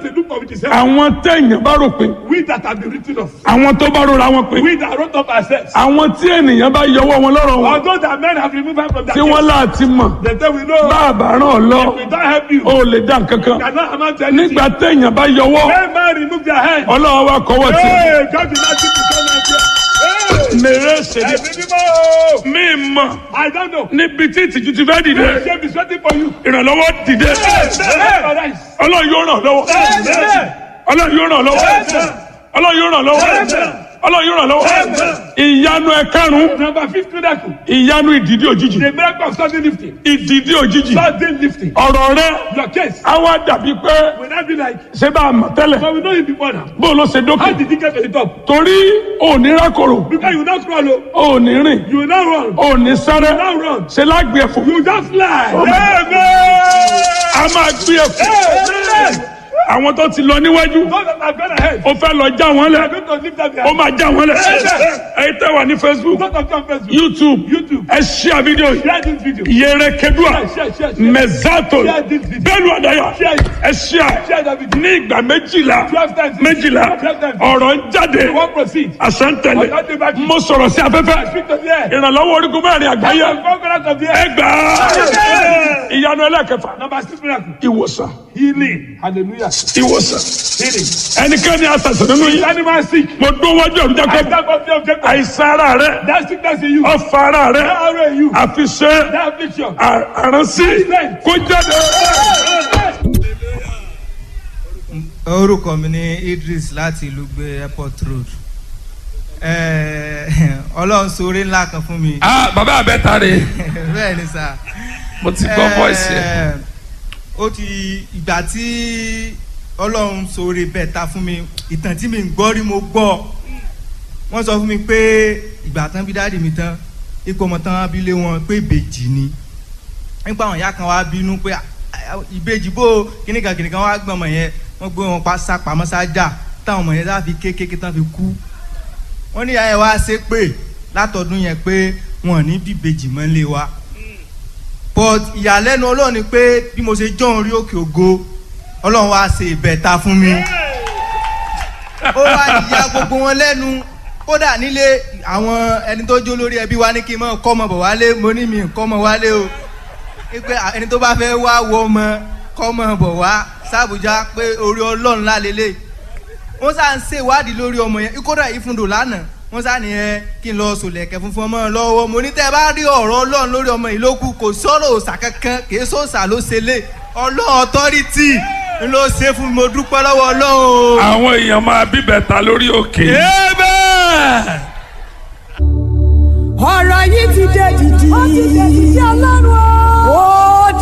they look for with his help. àwọn téèyàn bá rò pé We that have been written off. àwọn tó bá rora wọn pé We that wrote up ourselves. àwọn tí ènìyàn bá yọwọ́ wọn lọ́rọ̀ wọn Although that men have removed us from that tí wọ́n case, láti mọ̀ they say we know. bá a bá ràn ọ́ lọ We don't help you. ó lè dá nǹkan kan Cannot amount to anything. nígbà téèyàn bá yọwọ́ When man remove their hand. ọlọ́run wa kọ́wọ́ tì Hey, God did not give you so much. Hey, mèrè ṣèlè ẹ̀mí mímọ́. mí mọ̀ I don't know. níbi tí ìtìjú ti fẹ́ dìde The shame is waiting for you. ìrànlọ́wọ́ dìde Hey, ọlọ́run yóò ràn ọ́ lọ́wọ́ ọlọ́run yóò ràn ọ́ lọ́wọ́ ọlọ́run yóò ràn ọ́ lọ́wọ́ ọlọ́run yóò ràn ọ́ lọ́wọ́ ìyanu ẹ̀karùn-ún Number fifth miracle. ìyanu ìdìdí òjijì The miracle of sudden lifting. ìdìdí òjijì Sudden lifting. ọ̀rọ̀ rẹ Your case á wá dàbí pé will not be like, ṣé bá a mọ̀ tẹ́lẹ̀ but we know you before now. bó o lọ ṣe dókè How did you get to the top? torí òní rákòrò Because you will not crawl, oh. òní rìn you will not run. òní sáré You will not run. ṣe lágbè ẹ̀fọ́ You just fly. a máa gbé ẹ̀fọ́ Amen. àwọn tó ti lọ níwájú Those that have gone ahead. ó fẹ́ lọ já wọn They lẹ̀ are going to lift up their ó máa já wọn lẹ̀ ẹ̀yin tẹ́ wà ní facebook Those that come first. youtube YouTube. ẹ ṣíà fídíò yìí Share this video. yẹrẹ kedua Share, share, share, share. mẹzato Share this video. bẹ́ẹ̀ni àdáyà Share it. ẹ ṣíà Share that video. ní ìgbà méjìlá Twelve times. méjìlá Twelve times. ọ̀rọ̀ ń jáde You won't proceed. àṣà ń tẹ̀lé Ọ̀gá dé bá kí. mo sọ̀rọ̀ sí afẹ́fẹ́ Speak to the air. ìrànlọ́wọ́ orígun mẹ́rin àgbáyé The conquerors of the ẹ air. gbà á ìyanu ẹlẹ́kẹfà Number six miracle. ìwòsàn Healing. Hallelujah. ìwòsàn Healing. ẹnikẹ́ni àṣàṣàn nínú yìí Animal sick. mo dún wájú ọ̀rùn I jákèjì stand up the objective. àìsàn ara rẹ That sickness in you. ọ̀fà ara rẹ That arrow in you. àfiṣe That affliction. àránsí kó jáde. orúkọ mi ní idris láti ìlú gbé airport road Eh, ọlọ́run sóore ńlá kan fún mi ah bàbá àbẹ́ta rè bẹ́ẹ̀ ni sà mo ti gbọ́ voice yẹn Eh, ó ti ìgbà tí ọlọ́run sóore bẹ́ẹ̀ ta fún mi ìtàn tí mi ń gbọ́ rí mo gbọ́ wọ́n sọ fún mi pé ìgbà tán bí dáàdì mi tán ipò ọmọ tán bí lé wọn pé ìbejì ni nípa àwọn ìyá kan wá bínú pé "Ah, ah, ìbejì bó kíníkan kíníkan wá gbọ́n ọmọ yẹn wọ́n gbé wọn pa sá pamọ́ sájà táwọn ọmọ yẹn láfi kékeré tán fi kú wọ́n ní ìyá yẹn wá ṣe pé látọdún yẹn pé wọn ò ní bí ìbejì mọ́ lé wa but ìyàlẹ́nu ọlọ́run ni pé bí mo ṣe jọ́ orí òkè ògo ọlọ́run wá ṣe ìbẹ̀ta fún mi ó wá ìyá gbogbo wọn lẹ́nu kódà nílé àwọn ẹni tó jó lórí ẹbí wa ní kí n mọ̀ kọ́ ọmọ bọ̀ wálé mo ní mi kọ́ ọmọ wálé o pé ẹni tó bá fẹ́ wá wọ ọmọ kọ́ ọmọ bọ̀ wá sábùjá pé orí ọlọ́run lálélẹ̀ wọ́n sá ń ṣe ìwádìí lórí ọmọ yẹn kódà ìfúndò lánàá wọ́n sá ní ẹ kí n lọ sòlẹ̀kẹ̀ funfun ọmọ lọ́wọ́ mo ní tẹ́ ẹ bá rí ọ̀rọ̀ ọlọ́run lórí ọmọ yìí ló kù kò sọ̀rọ̀ òòsà kankan kì í sọ̀sà ló ṣe lé ọlọ́run ọ̀tọ́rìtì ń ló ṣe fún mi mo dúpẹ́ lọ́wọ́ ọlọ́run o. àwọn èèyàn máa bíbẹ̀ ta lórí òkè Amen.